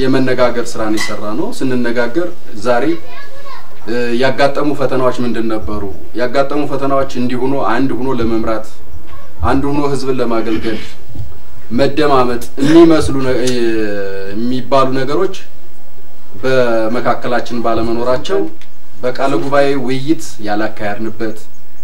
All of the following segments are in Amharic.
የመነጋገር ስራን የሰራ ነው። ስንነጋገር ዛሬ ያጋጠሙ ፈተናዎች ምንድን ነበሩ? ያጋጠሙ ፈተናዎች እንዲህ ሆኖ አንድ ሆኖ ለመምራት አንድ ሆኖ ህዝብን ለማገልገል መደማመጥ የሚመስሉ የሚባሉ ነገሮች በመካከላችን ባለመኖራቸው በቃለ ጉባኤ ውይይት ያላካሄድንበት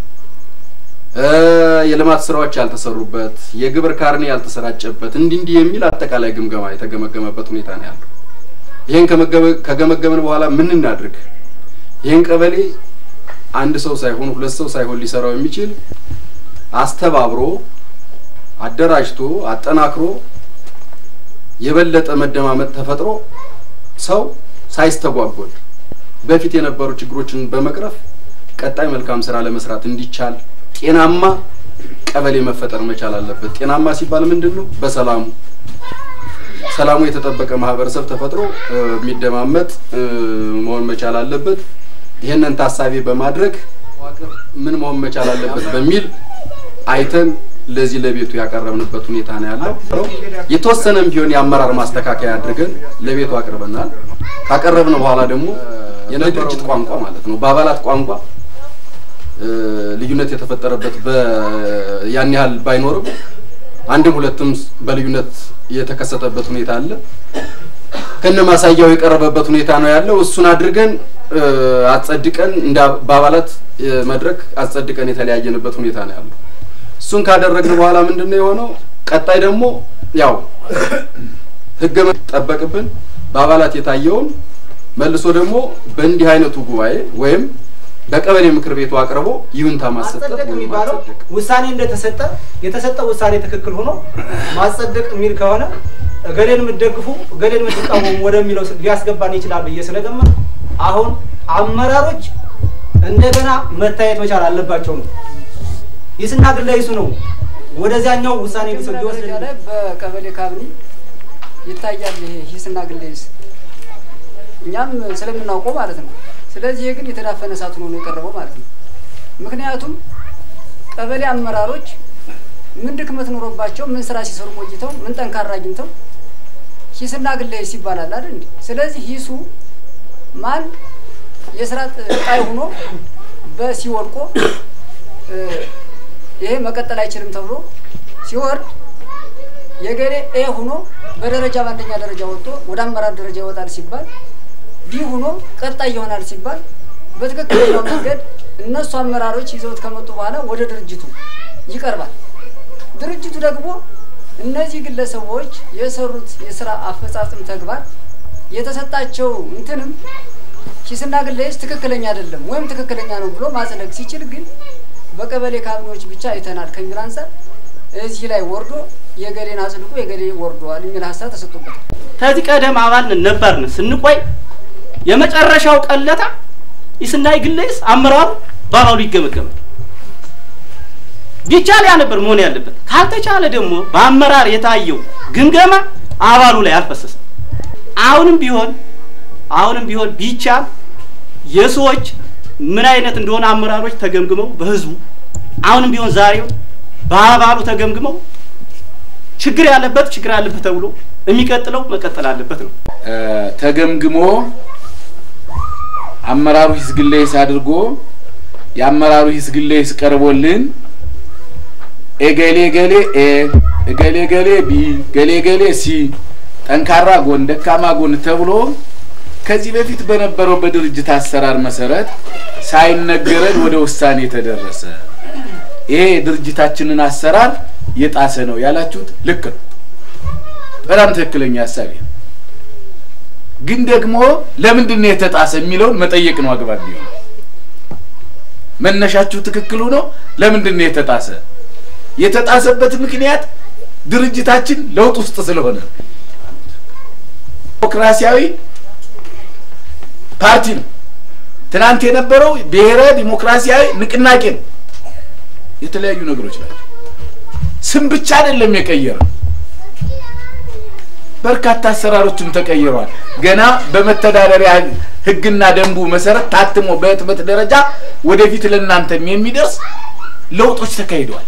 የልማት ስራዎች ያልተሰሩበት የግብር ካርኔ ያልተሰራጨበት እንዲህ እንዲህ የሚል አጠቃላይ ግምገማ የተገመገመበት ሁኔታ ነው ያለው። ይህን ከገመገምን በኋላ ምን እናድርግ? ይህን ቀበሌ አንድ ሰው ሳይሆን ሁለት ሰው ሳይሆን ሊሰራው የሚችል አስተባብሮ አደራጅቶ አጠናክሮ የበለጠ መደማመጥ ተፈጥሮ ሰው ሳይስተጓጎል በፊት የነበሩ ችግሮችን በመቅረፍ ቀጣይ መልካም ስራ ለመስራት እንዲቻል ጤናማ ቀበሌ መፈጠር መቻል አለበት። ጤናማ ሲባል ምንድን ነው? በሰላሙ ሰላሙ የተጠበቀ ማህበረሰብ ተፈጥሮ የሚደማመጥ መሆን መቻል አለበት። ይህንን ታሳቢ በማድረግ ምን መሆን መቻል አለበት በሚል አይተን ለዚህ ለቤቱ ያቀረብንበት ሁኔታ ነው ያለው። የተወሰነም ቢሆን የአመራር ማስተካከያ አድርገን ለቤቱ አቅርበናል። ካቀረብን በኋላ ደግሞ የድርጅት ቋንቋ ማለት ነው በአባላት ቋንቋ ልዩነት የተፈጠረበት ያን ያህል ባይኖርም አንድም ሁለትም በልዩነት የተከሰተበት ሁኔታ አለ። ከነ ማሳያው የቀረበበት ሁኔታ ነው ያለው። እሱን አድርገን አጸድቀን እንደ በአባላት መድረክ አጸድቀን የተለያየንበት ሁኔታ ነው ያለው። እሱን ካደረግን በኋላ ምንድን ነው የሆነው? ቀጣይ ደግሞ ያው ህገ ጠበቅብን በአባላት የታየውን መልሶ ደግሞ በእንዲህ አይነቱ ጉባኤ ወይም በቀበሌ ምክር ቤቱ አቅርቦ ይሁንታ ማሰጠት ማጸደቅ የሚባለው ውሳኔ እንደተሰጠ የተሰጠው ውሳኔ ትክክል ሆኖ ማጸደቅ የሚል ከሆነ እገሌን የምትደግፉ እገሌን የምትቃወሙ ወደሚለው ሊያስገባን ይችላል ብዬ ስለገመት አሁን አመራሮች እንደገና መታየት መቻል አለባቸው ነው። ይስና ግለ ይሱ ነው ወደዚያኛው ውሳኔ ሊወስድ ላይ በቀበሌ ካቢኔ ይታያል። ይሄ ሂስና ግሌስ እኛም ስለምናውቀው ማለት ነው። ስለዚህ ይሄ ግን የተዳፈነ እሳት ሆኖ ነው የቀረበው ማለት ነው። ምክንያቱም ቀበሌ አመራሮች ምን ድክመት ኖሮባቸው ምን ስራ ሲሰሩ ቆይተው ምን ጠንካራ አግኝተው ሂስና ግሌስ ይባላል አይደል እንዴ? ስለዚህ ሂሱ ማን የስራ ጣይ ሆኖ በሲወድቆ ይሄ መቀጠል አይችልም ተብሎ ሲወርድ የገሌ ኤ ሆኖ በደረጃ በአንደኛ ደረጃ ወጥቶ ወደ አመራር ደረጃ ይወጣል ሲባል ዲ ሆኖ ቀጣይ ይሆናል ሲባል በትክክለኛው መንገድ እነሱ አመራሮች ይዘውት ከመጡ በኋላ ወደ ድርጅቱ ይቀርባል። ድርጅቱ ደግሞ እነዚህ ግለሰቦች የሰሩት የስራ አፈጻጽም ተግባር የተሰጣቸው እንትንም ኪስና ግለሰብ ትክክለኛ አይደለም ወይም ትክክለኛ ነው ብሎ ማጽደቅ ሲችል ግን በቀበሌ ካቢኔዎች ብቻ አይተናል ከሚል አንጻር እዚህ ላይ ወርዶ የገሌን አጽድቆ የገሌ ወርዷል የሚል ሀሳብ ተሰጥቶበታል። ከዚህ ቀደም አባልን ነበርን ስንቆይ የመጨረሻው ቀለታ ይስናይ ግለይስ አመራሩ በአባሉ ይገመገማል። ቢቻል ያ ነበር መሆን ያለበት። ካልተቻለ ደግሞ በአመራር የታየው ግምገማ አባሉ ላይ አልፈሰሰም። አሁንም ቢሆን አሁንም ቢሆን ቢቻል የሰዎች ምን አይነት እንደሆነ አመራሮች ተገምግመው በህዝቡ አሁንም ቢሆን ዛሬው በአባሉ ተገምግመው ችግር ያለበት ችግር ያለበት ተብሎ የሚቀጥለው መቀጠል አለበት ነው። ተገምግሞ አመራሩ ሂስ ግለይስ አድርጎ የአመራሩ ሂስ ግለይስ ቀርቦልን ኤገሌ ገሌ ኤ እገሌ ገሌ ቢ ገሌ ገሌ ሲ ጠንካራ ጎን፣ ደካማ ጎን ተብሎ ከዚህ በፊት በነበረው በድርጅት አሰራር መሰረት ሳይነገረን ወደ ውሳኔ ተደረሰ። ይሄ የድርጅታችንን አሰራር የጣሰ ነው ያላችሁት ልክ ነው። በጣም ትክክለኛ ሀሳብ ነው። ግን ደግሞ ለምንድን ነው የተጣሰ የሚለውን መጠየቅ ነው አግባብ ቢሆን። መነሻችሁ ትክክል ሆኖ ለምንድን ነው የተጣሰ? የተጣሰበት ምክንያት ድርጅታችን ለውጥ ውስጥ ስለሆነ ዲሞክራሲያዊ ፓርቲ ነው። ትናንት የነበረው ብሔረ ዲሞክራሲያዊ ንቅናቄ ነው። የተለያዩ ነገሮች ናቸው። ስም ብቻ አይደለም የቀየረው፣ በርካታ አሰራሮችም ተቀይረዋል። ገና በመተዳደሪያ ሕግና ደንቡ መሰረት ታትሞ በህትመት ደረጃ ወደፊት ለእናንተም የሚደርስ ለውጦች ተካሂደዋል።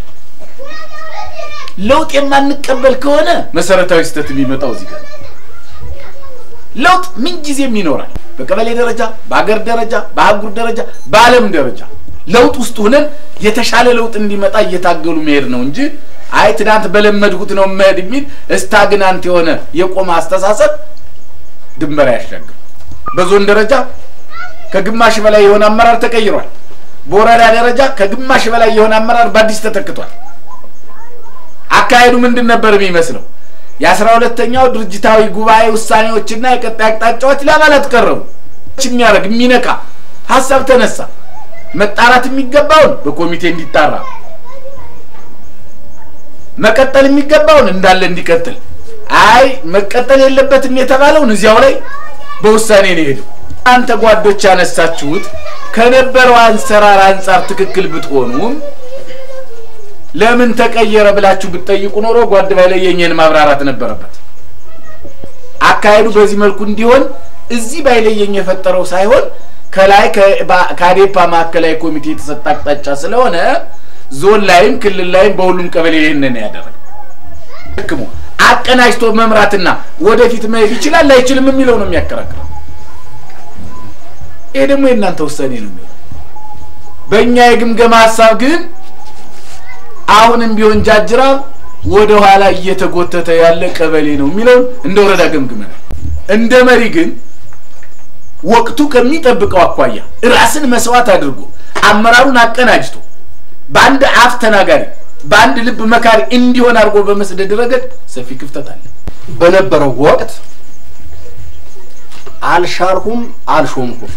ለውጥ የማንቀበል ከሆነ መሰረታዊ ስህተት የሚመጣው እዚህ ጋር ለውጥ ምንጊዜም ይኖራል። በቀበሌ ደረጃ፣ በሀገር ደረጃ፣ በአህጉር ደረጃ፣ በዓለም ደረጃ ለውጥ ውስጥ ሆነን የተሻለ ለውጥ እንዲመጣ እየታገሉ መሄድ ነው እንጂ አይ ትናንት በለመድኩት ነው መሄድ የሚል እስታግናንት የሆነ የቆመ አስተሳሰብ ድንበር አያሻግርም። በዞን ደረጃ ከግማሽ በላይ የሆነ አመራር ተቀይሯል። በወረዳ ደረጃ ከግማሽ በላይ የሆነ አመራር በአዲስ ተተክቷል። አካሄዱ ምንድን ነበር የሚመስለው? የአስራ ሁለተኛው ድርጅታዊ ጉባኤ ውሳኔዎችና የቀጣይ አቅጣጫዎች ለአባላት ቀረቡ። የሚያደርግ የሚነካ ሀሳብ ተነሳ። መጣራት የሚገባውን በኮሚቴ እንዲጣራ፣ መቀጠል የሚገባውን እንዳለ እንዲቀጥል፣ አይ መቀጠል የለበትም የተባለውን እዚያው ላይ በውሳኔ ነው የሄደው። አንተ ጓዶች ያነሳችሁት ከነበረው አንሰራር አንጻር ትክክል ብትሆኑም ለምን ተቀየረ ብላችሁ ብትጠይቁ ኖሮ ጓድ ባይለየኝን ማብራራት ነበረበት። አካሄዱ በዚህ መልኩ እንዲሆን እዚህ ባይለየኝ የፈጠረው ሳይሆን ከላይ ከአዴፓ ማዕከላዊ ኮሚቴ የተሰጠ አቅጣጫ ስለሆነ ዞን ላይም ክልል ላይም በሁሉም ቀበሌ ይህንን ያደረገ ህክሙ አቀናጅቶ መምራትና ወደፊት መሄድ ይችላል አይችልም የሚለው ነው የሚያከራክረው። ይሄ ደግሞ የእናንተ ውሳኔ ነው የሚሆነው። በእኛ የግምገማ ሀሳብ ግን አሁንም ቢሆን ጃጅራ ወደ ኋላ እየተጎተተ ያለ ቀበሌ ነው የሚለውን እንደ ወረዳ ገምግመናል። እንደ መሪ ግን ወቅቱ ከሚጠብቀው አኳያ ራስን መስዋዕት አድርጎ አመራሩን አቀናጅቶ በአንድ አፍ ተናጋሪ በአንድ ልብ መካሪ እንዲሆን አድርጎ በመስደድ ረገድ ሰፊ ክፍተት አለ። በነበረው ወቅት አልሻርኩም፣ አልሾምኩም፣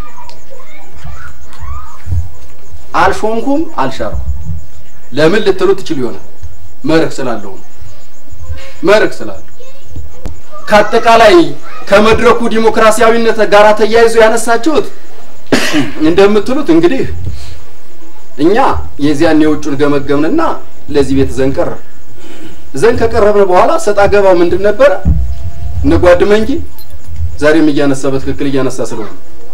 አልሾምኩም፣ አልሻርኩም ለምን ልትሉ ትችሉ ይሆናል። መርህ ስላለው ነው። መርህ ስላለው ከአጠቃላይ ከመድረኩ ዲሞክራሲያዊነት ጋር ተያይዞ ያነሳችሁት እንደምትሉት እንግዲህ እኛ የዚያን የውጩን ገመገምንና ለዚህ ቤት ዘንድ ቀረብ ዘንድ ከቀረብን በኋላ ሰጣ ገባው ምንድን ነበረ? እነጓድ መንጊ ዛሬም እያነሳ በትክክል እያነሳ ስለሆነ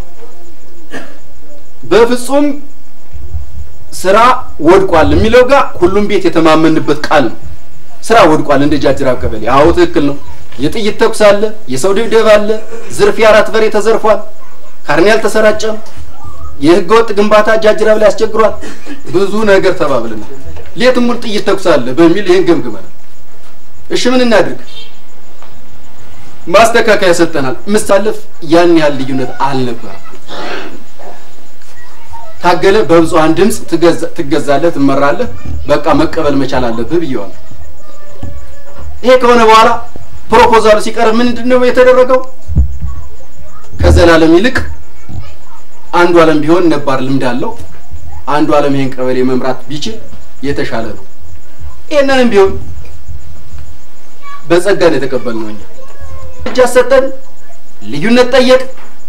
በፍጹም ስራ ወድቋል የሚለው ጋር ሁሉም ቤት የተማመንበት ቃል ነው። ስራ ወድቋል እንደ ጃጅራ ቀበሌ። አዎ ትክክል ነው። የጥይት ተኩስ አለ፣ የሰው ድብደባ አለ፣ ዝርፊያ አራት በሬ ተዘርፏል፣ ካርኔ አልተሰራጨም፣ የህገ ወጥ ግንባታ ጃጅራ ላይ አስቸግሯል። ብዙ ነገር ተባብለናል። ሌትም ሙሉ ጥይት ተኩስ አለ በሚል ይህን ገምግመናል። እሺ ምን እናድርግ? ማስተካከያ ሰጠናል። ምሳለፍ ያን ያህል ልዩነት አልነበረም። ታገለ በብዙሃን ድምፅ ትገዛለህ፣ ትመራለህ፣ በቃ መቀበል መቻል አለብህ ብየዋል። ይሄ ከሆነ በኋላ ፕሮፖዛሉ ሲቀርብ ምንድን ነው የተደረገው? ከዘላለም ይልቅ አንዱ ዓለም ቢሆን ነባር ልምድ አለው። አንዱ ዓለም ይሄን ቀበሌ መምራት ቢችል የተሻለ ነው። ይሄንንም ቢሆን በጸጋ ነው የተቀበልነው። እኛ እጅ አሰጠን፣ ልዩነት ጠየቅ።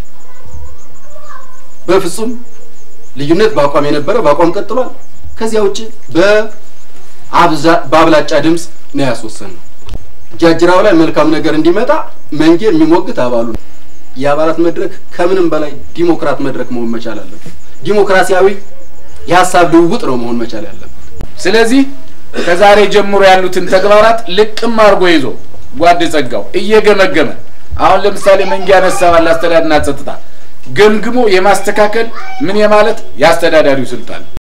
በፍጹም ልዩነት በአቋም የነበረ በአቋም ቀጥሏል። ከዚያ ውጭ በአብላጫ ድምፅ ነው ያስወሰንነው። ጃጅራው ላይ መልካም ነገር እንዲመጣ መንጌ የሚሞግት አባሉ ነው። የአባላት መድረክ ከምንም በላይ ዲሞክራት መድረክ መሆን መቻል አለበት። ዲሞክራሲያዊ የሀሳብ ልውውጥ ነው መሆን መቻል ያለበት። ስለዚህ ከዛሬ ጀምሮ ያሉትን ተግባራት ልቅም አድርጎ ይዞ ጓድ ጸጋው እየገመገመ አሁን ለምሳሌ መንጌ ያነሳ ባለ አስተዳደርና ጸጥታ ገምግሞ የማስተካከል ምን የማለት የአስተዳዳሪው ስልጣን